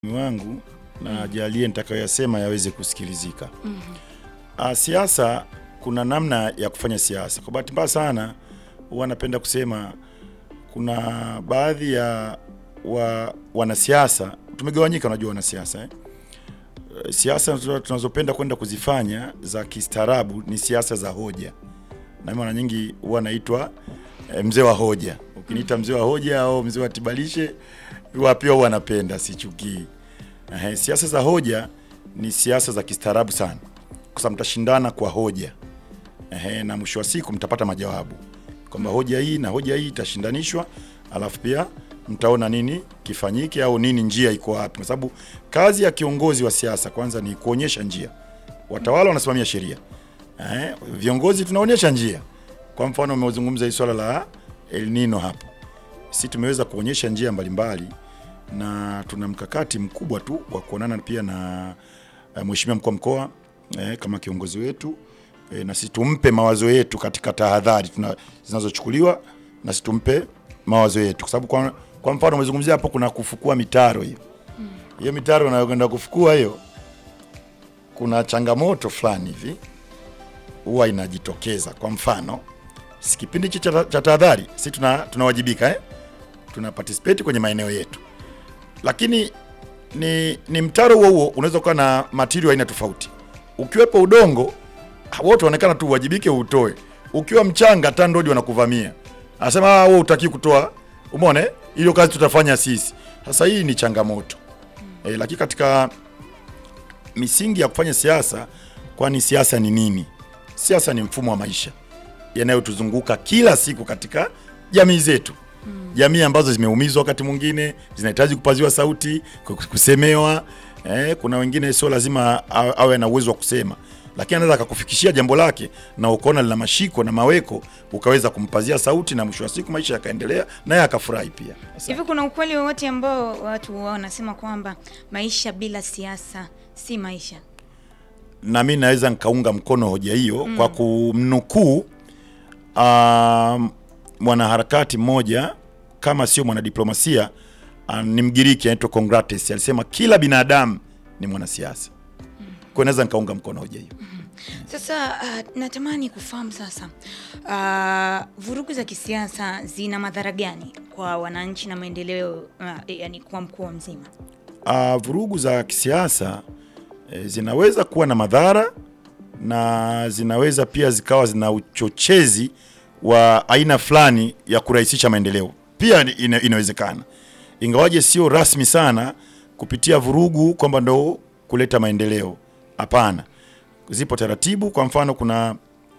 wangu na ajalie nitakayoyasema yaweze kusikilizika. Ah, siasa kuna namna ya kufanya siasa. Kwa bahati mbaya sana huwa napenda kusema kuna baadhi ya wa, wanasiasa tumegawanyika, unajua wanasiasa eh? Eh, Siasa tunazo- tunazopenda kwenda kuzifanya za kistaarabu ni siasa za hoja, na mara nyingi huwa naitwa eh, mzee wa hoja. Ukiniita mzee wa hoja au mzee wa tibalishe, huwa pia huwa napenda, sichukii. Ehe, siasa za hoja ni siasa za kistaarabu sana, kwa sababu mtashindana kwa hoja. Ehe, na mwisho wa siku mtapata majawabu kwamba hoja hii na hoja hii itashindanishwa, alafu pia mtaona nini kifanyike au nini njia iko wapi, kwa sababu kazi ya kiongozi wa siasa kwanza ni kuonyesha njia. Watawala wanasimamia sheria, eh, viongozi tunaonyesha njia. Kwa mfano umezungumza hii swala la El Nino hapo, si tumeweza kuonyesha njia mbalimbali na tuna mkakati mkubwa tu wa kuonana pia na eh, mheshimiwa mkuu wa mkoa eh, kama kiongozi wetu eh, na sisi tumpe mawazo yetu katika tahadhari tuna- zinazochukuliwa na sisi tumpe mawazo yetu, kwa sababu kwa, kwa mfano umezungumzia hapo kuna kufukua mitaro hiyo hiyo mitaro unayokwenda kufukua hiyo, kuna changamoto fulani hivi huwa inajitokeza. Kwa mfano si kipindi hichi cha cha tahadhari, si tuna tunawajibika eh? tuna participate kwenye maeneo yetu, lakini ni, ni mtaro huo huo unaweza kuwa na material aina tofauti. Ukiwepo udongo wote wanaonekana tu uwajibike utoe. Ukiwa mchanga TANROADS wanakuvamia, anasema ah, wewe utaki kutoa, umeona eh? Hiyo kazi tutafanya sisi. Sasa hii ni changamoto eh, lakini katika misingi ya kufanya siasa, kwani siasa ni nini? Siasa ni mfumo wa maisha yanayotuzunguka kila siku katika jamii zetu jamii ambazo zimeumizwa wakati mwingine zinahitaji kupaziwa sauti, ku- kusemewa. Eh, kuna wengine sio lazima a- awe na uwezo wa kusema, lakini anaweza akakufikishia jambo lake na ukaona lina mashiko na maweko, ukaweza kumpazia sauti na mwisho wa siku maisha yakaendelea naye akafurahi pia. Asante. Hivi kuna ukweli wowote ambao watu wanasema kwamba maisha bila siasa si maisha? na mi naweza nikaunga mkono hoja hiyo kwa kumnukuu um, mwanaharakati mmoja kama sio mwanadiplomasia uh, ni Mgiriki anaitwa Congrates alisema kila binadamu ni mwanasiasa. Kwa hiyo naweza nikaunga mkono hoja hiyo. Sasa uh, natamani kufahamu sasa, uh, vurugu za kisiasa zina madhara gani kwa wananchi na maendeleo uh, yani kwa mkoa mzima? Uh, vurugu za kisiasa eh, zinaweza kuwa na madhara na zinaweza pia zikawa zina uchochezi wa aina fulani ya kurahisisha maendeleo. Pia ni- ina, inawezekana, ingawaje sio rasmi sana kupitia vurugu kwamba ndo kuleta maendeleo. Hapana, zipo taratibu. Kwa mfano, kuna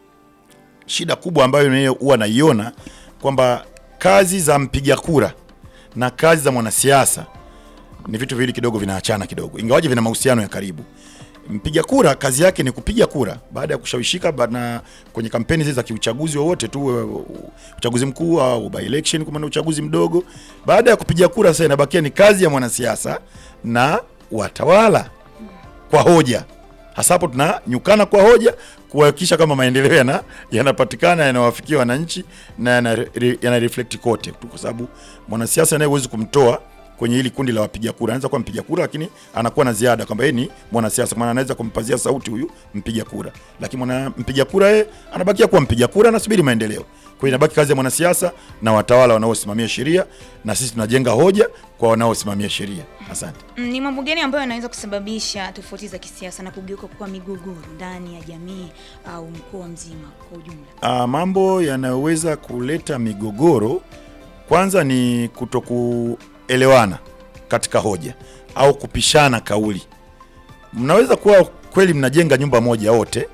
shida kubwa ambayo nayo huwa naiona kwamba kazi za mpiga kura na kazi za mwanasiasa ni vitu viwili kidogo vinaachana kidogo, ingawaje vina mahusiano ya karibu. Mpiga kura kazi yake ni kupiga kura baada ya kushawishika bana kwenye kampeni zile za kiuchaguzi wowote tu, uh, uchaguzi mkuu au by election, kama ni uchaguzi mdogo. Baada ya kupiga kura, sasa inabakia ni kazi ya mwanasiasa na watawala kwa hoja. Hasa hapo tunanyukana kwa hoja kuhakikisha kama maendeleo yana yanapatikana yanawafikia wananchi na yana, yana reflect kote tu, kwa sababu mwanasiasa naye huwezi kumtoa kwenye hili kundi la wapiga kura. Anaweza kuwa mpiga kura, lakini anakuwa na ziada kwamba yeye ni mwanasiasa, maana anaweza kumpazia sauti huyu mpiga kura, lakini mwana mpiga kura yeye anabakia kuwa mpiga kura, anasubiri maendeleo. Kwa hiyo inabaki kazi ya mwanasiasa na watawala wanaosimamia sheria, na sisi tunajenga hoja kwa wanaosimamia sheria. Asante. Mm, Ni mambo gani ambayo yanaweza kusababisha tofauti za kisiasa na kugeuka kuwa migogoro ndani ya jamii au mkoa mzima kwa ujumla? Ah, mambo yanayoweza kuleta migogoro kwanza ni kutokuelewana katika hoja au kupishana kauli. Mnaweza kuwa kweli mnajenga nyumba moja wote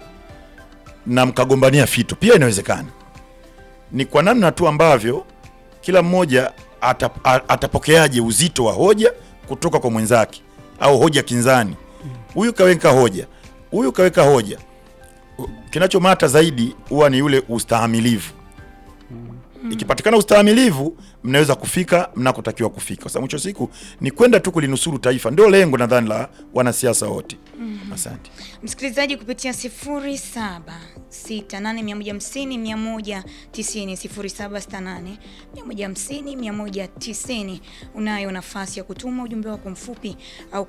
na mkagombania fito, pia inawezekana. Ni kwa namna tu ambavyo kila mmoja ata, a- atapokeaje uzito wa hoja kutoka kwa mwenzake au hoja kinzani. Huyu kaweka hoja, huyu kaweka hoja kinachomata zaidi huwa ni yule ustahamilivu Ikipatikana ustahimilivu, mnaweza kufika mnakotakiwa kufika, kwa sababu mwisho wa siku ni kwenda tu kulinusuru taifa, ndio lengo nadhani la wanasiasa wote. Asante. Msikilizaji kupitia 0768150190 0768150190 unayo nafasi ya kutuma ujumbe wako mfupi au